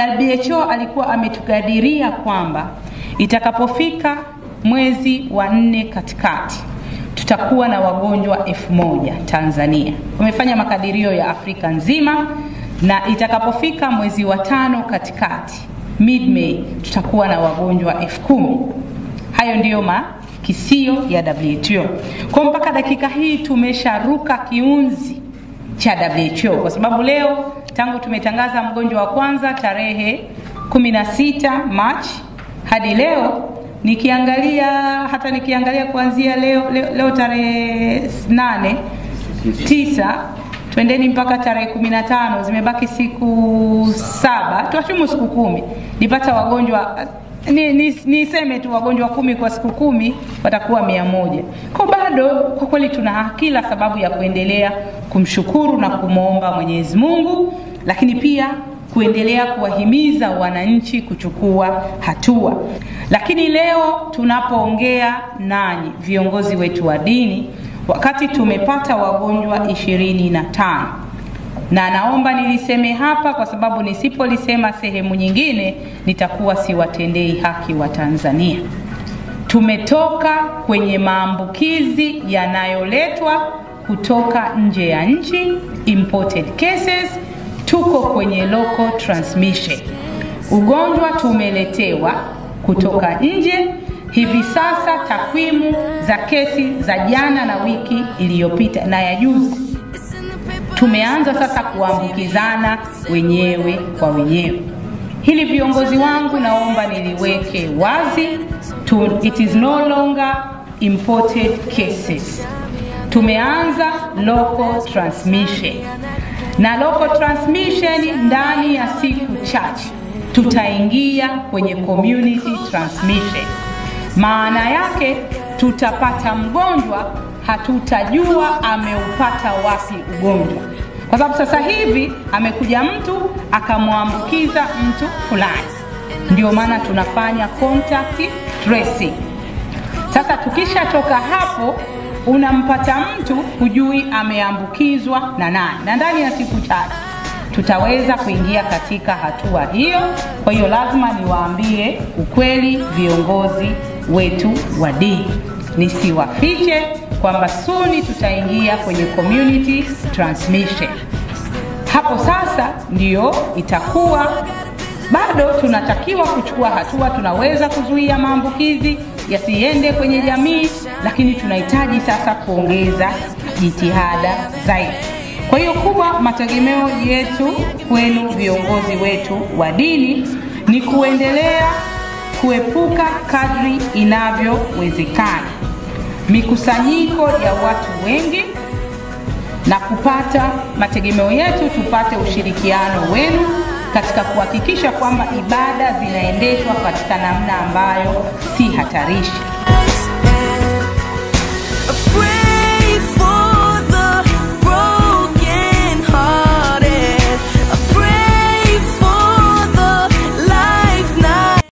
WHO alikuwa ametugadiria kwamba itakapofika mwezi wa nne katikati tutakuwa na wagonjwa elfu moja Tanzania. Wamefanya makadirio ya Afrika nzima, na itakapofika mwezi wa tano katikati mid May tutakuwa na wagonjwa elfu kumi. Hayo ndiyo makisio ya WHO. Kwa mpaka dakika hii tumesharuka kiunzi cha WHO kwa sababu leo tangu tumetangaza mgonjwa wa kwanza tarehe 16 Machi hadi leo nikiangalia hata nikiangalia kuanzia leo, leo, leo tarehe nane tisa twendeni mpaka tarehe kumi na tano zimebaki siku saba tuachumu siku kumi nipata wagonjwa ni, ni, niseme tu wagonjwa kumi kwa siku kumi watakuwa mia moja kwa bado kwa kweli tuna kila sababu ya kuendelea kumshukuru na kumwomba mwenyezi mungu lakini pia kuendelea kuwahimiza wananchi kuchukua hatua lakini leo tunapoongea nanyi viongozi wetu wa dini wakati tumepata wagonjwa ishirini na tano na naomba niliseme hapa kwa sababu nisipolisema sehemu nyingine nitakuwa siwatendei haki wa Tanzania. Tumetoka kwenye maambukizi yanayoletwa kutoka nje ya nchi, imported cases, tuko kwenye local transmission. Ugonjwa tumeletewa kutoka nje. Hivi sasa takwimu za kesi za jana na wiki iliyopita na ya juzi tumeanza sasa kuambukizana wenyewe kwa wenyewe. Hili viongozi wangu, naomba niliweke wazi to, it is no longer imported cases. Tumeanza local transmission, na local transmission ndani ya siku chache tutaingia kwenye community transmission. Maana yake tutapata mgonjwa hatutajua ameupata wapi ugonjwa, kwa sababu sasa hivi amekuja mtu akamwambukiza mtu fulani. Ndio maana tunafanya contact tracing. Sasa tukishatoka hapo, unampata mtu hujui ameambukizwa na nani, na ndani ya siku chache tutaweza kuingia katika hatua hiyo. Kwa hiyo lazima niwaambie ukweli viongozi wetu wa dini, nisiwafiche kwamba suni tutaingia kwenye community transmission. Hapo sasa ndiyo itakuwa bado tunatakiwa kuchukua hatua, tunaweza kuzuia maambukizi yasiende kwenye jamii, lakini tunahitaji sasa kuongeza jitihada zaidi. Kwa hiyo kubwa, mategemeo yetu kwenu viongozi wetu wa dini ni kuendelea kuepuka kadri inavyowezekana mikusanyiko ya watu wengi na kupata mategemeo yetu, tupate ushirikiano wenu katika kuhakikisha kwamba ibada zinaendeshwa katika namna ambayo si hatarishi.